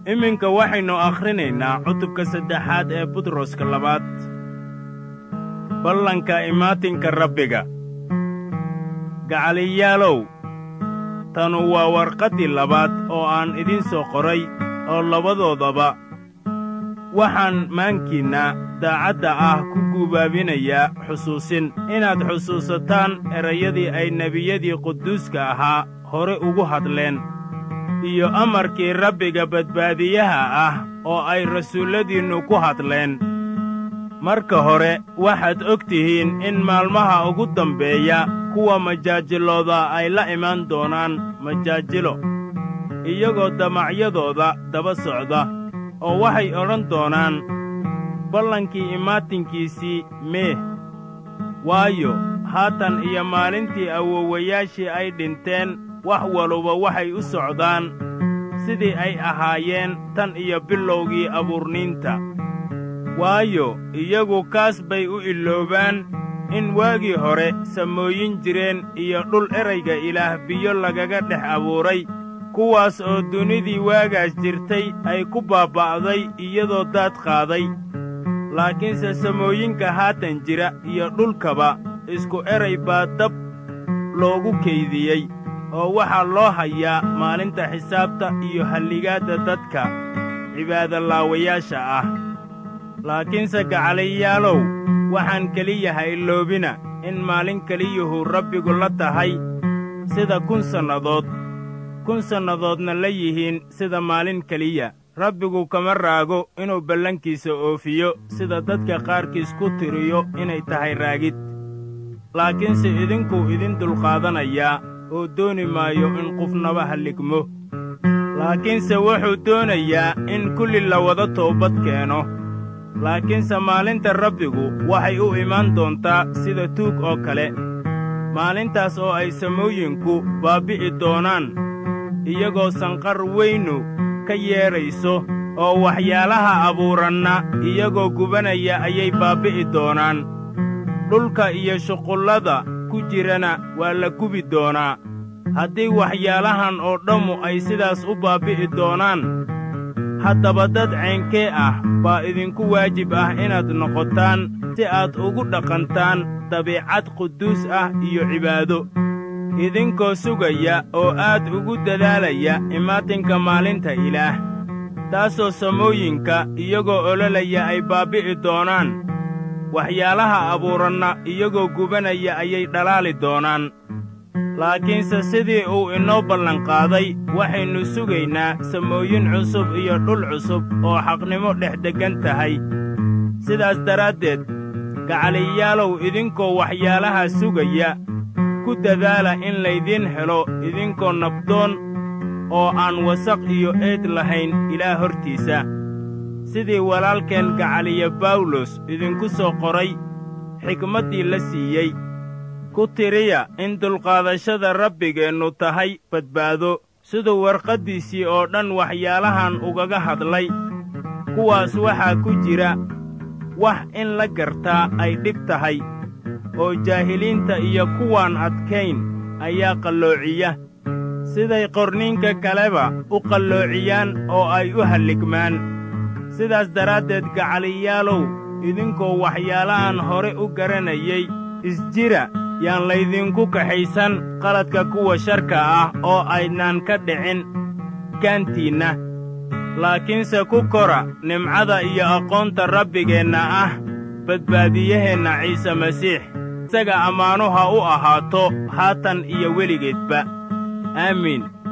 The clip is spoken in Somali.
iminka waxaynu akhrinaynaa cutubka saddexaad ee butroska labaad ballanka imaatinka rabbiga gacaliyaalow tanu waa warqaddii labaad oo aan idiin soo qoray oo labadoodaba waxaan maankiinna daacadda ah ku guubaabinayaa xusuusin inaad xusuusataan erayadii ay nebiyadii quduuska ahaa hore ugu hadleen iyo amarkii rabbiga badbaadiyaha ah oo ay rasuulladiinnu ku hadleen marka hore waxaad og tihiin in maalmaha ugu dambeeya kuwa majaajilooda ay la imaan doonaan majaajilo iyagoo damacyadooda daba socda oo waxay odhan doonaan ballankii imaatinkiisii meeh waayo haatan iyo maalintii awoowayaashii ay dhinteen wax waluba waxay u socdaan sidii ay ahaayeen tan iyo bilowgii abuurniinta waayo iyagu kaas bay u iloobaan in waagii hore samooyin jireen iyo dhul erayga ilaah biyo lagaga dhex abuuray kuwaas oo dunidii waagaas jirtay ay ku baaba'day iyadoo daad qaaday laakiinse samooyinka haatan jira iyo dhulkaba isku eray baa dab loogu kaydiyey oo waxaa loo hayaa maalinta xisaabta iyo halligaadda dadka cibaadolaawayaasha ah laakiinse gacaliyaalow waxaan keliya ha iloobina in maalin keliyuhu rabbigu la tahay sida kun sannadood kun sannadoodna la yihiin sida maalin keliya rabbigu kama raago inuu ballankiisa oofiyo sida dadka qaarkiis ku tiriyo inay tahay raagid laakiinse idinkuu idin dulqaadanayaa oo dooni maayo in qofnaba halligmo laakiinse wuxuu doonayaa in kulli la wada toobad keeno laakiinse maalinta rabbigu waxay u imaan doontaa sida tuug oo kale maalintaas oo ay samooyinku baabbi'i doonaan iyagoo sanqar weynu ka yeedhayso oo waxyaalaha abuuranna iyagoo gubanaya ayay baabbi'i doonaan dhulka iyo shuqullada ku jirana waa la gubi doonaa haddii waxyaalahan oo dhammu ay sidaas u baabbi'i doonaan haddaba dad ceenkee ah baa idinku waajib ah inaad noqotaan si aad ugu dhaqantaan dabiicad quduus ah iyo cibaado idinkoo sugaya oo aad ugu dadaalaya imaatinka maalinta ilaah taasoo samooyinka iyagoo ololaya ay baabbi'i doonaan waxyaalaha abuuranna iyagoo gubanaya ayay dhalaali doonaan laakiinse sidii uu inoo ballanqaaday waxaynu sugaynaa samooyin cusub iyo dhul cusub oo xaqnimo dhex deggan tahay sidaas daraaddeed gacaliyaalow idinkoo waxyaalaha sugaya ku dadaala in laydiin helo idinkoo nabdoon oo aan wasaq iyo eed lahayn ilaah hortiisa sidii walaalkeen gacaliya bawlos idinku soo qoray xikmaddii la siiyey ku tiriya in dulqaadashada rabbigeennu tahay badbaado siduu warqaddiisii oo dhan waxyaalahan ugaga hadlay kuwaas waxaa ku jira wax in la gartaa ay dhib tahay oo jaahiliinta iyo kuwaan adkayn ayaa qalloociya siday qorniinka kaleba u qalloociyaan oo ay u halligmaan sidaas daraaddeed gacaliyaalow idinkoo waxyaalahan hore u garanayay isjira yaan laydinku kaxaysan qaladka kuwa sharka ah oo aydnaan ka dhicin gaantiinna laakiinse ku kora nimcada iyo aqoonta rabbigeenna ah badbaadiyaheenna ciise masiix isaga ammaanu ha u ahaato haatan iyo weligeedba aamiin